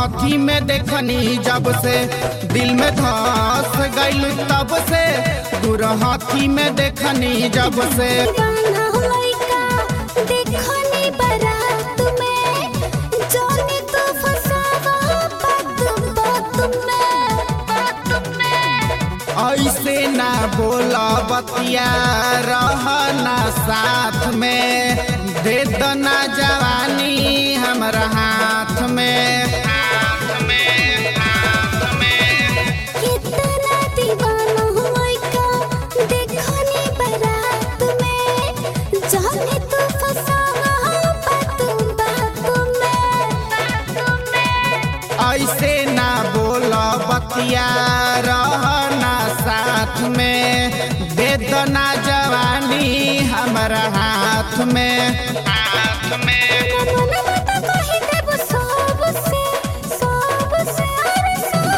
हाथी में देखनी जब से दिल में धस गइल तब से गुर हाथी में देखनी जब से दीवाना लइका देखनी बारात में जाने तो फसावा बात बात में बात में ऐसे ना बोला बतिया रहना साथ में दे दना जवानी हमरा हाथ में हाथ में हाथ में कितना दीवाना लइका देखनी बारात में जाने तो फसावा बात बात में बात में ऐसे ना बोला बतिया रहना साथ में दे दना जवानी हमरा हाथ में हाथ में मन मत कहि देब सबसे सबसे अरे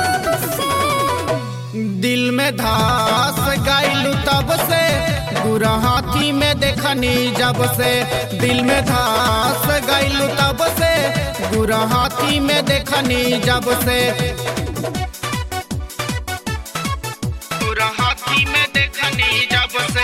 सबसे दिल में धस गइलू तब से गुरा हाथी में देखनी जब से दिल में धस गइलू तब से गुरा हाथी में देखनी जब से गुरा हाथी में देखनी जब से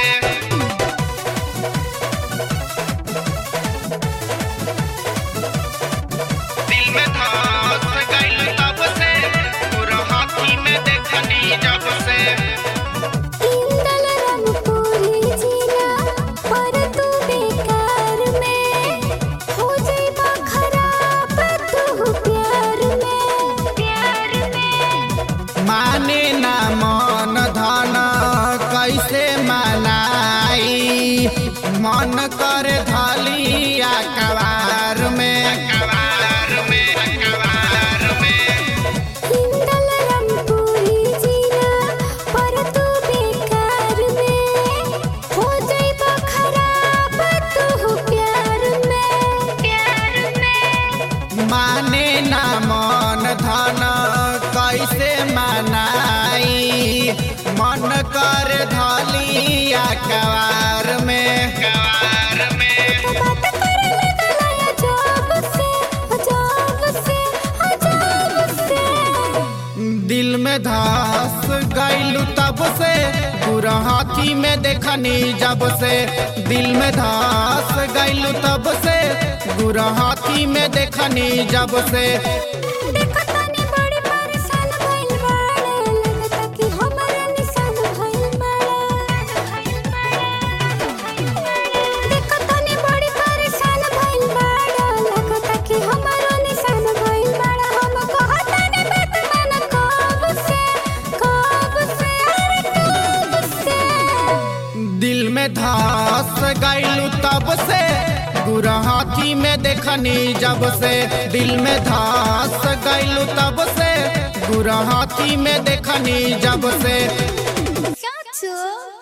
दिल में धस गइलू तब से गुरा हाथी में देखनी जब से इंदल रंगपुरी जिला पर तू बेकार में हो जाइबा खराब तू प्यार में प्यार में माने ना मन धन कैसे मनाई मन कर धलिया कवार में कवार में कवार में इंदल रंगपुरी जिला पर तू बेकार में हो जाइबा खराब तू प्यार में प्यार में माने ना मन धन कैसे मनाई मन कर धलिया कवार में कवार में बात करे लगला या जब से अजब से अजब से दिल में धस गइलू तब से पूरा हाथी में देखनी जब से दिल में धस गइलू तब से गुरा हाथी में देखनी जब से देखो तनी बड़ी परेशान भइल बाड़े लगता कि हमरा निशान भइल बाड़े देखो तनी बड़ी परेशान भइल बाड़े लगता कि हमरा निशान भइल बाड़े हम कहतानी बात मन कब से कब से अरे कब से दिल में धस गइलू तब से गुरा हाथी में देखनी जब से दिल में धस गइलू तब से गुरा हाथी में देखनी जब से चाचू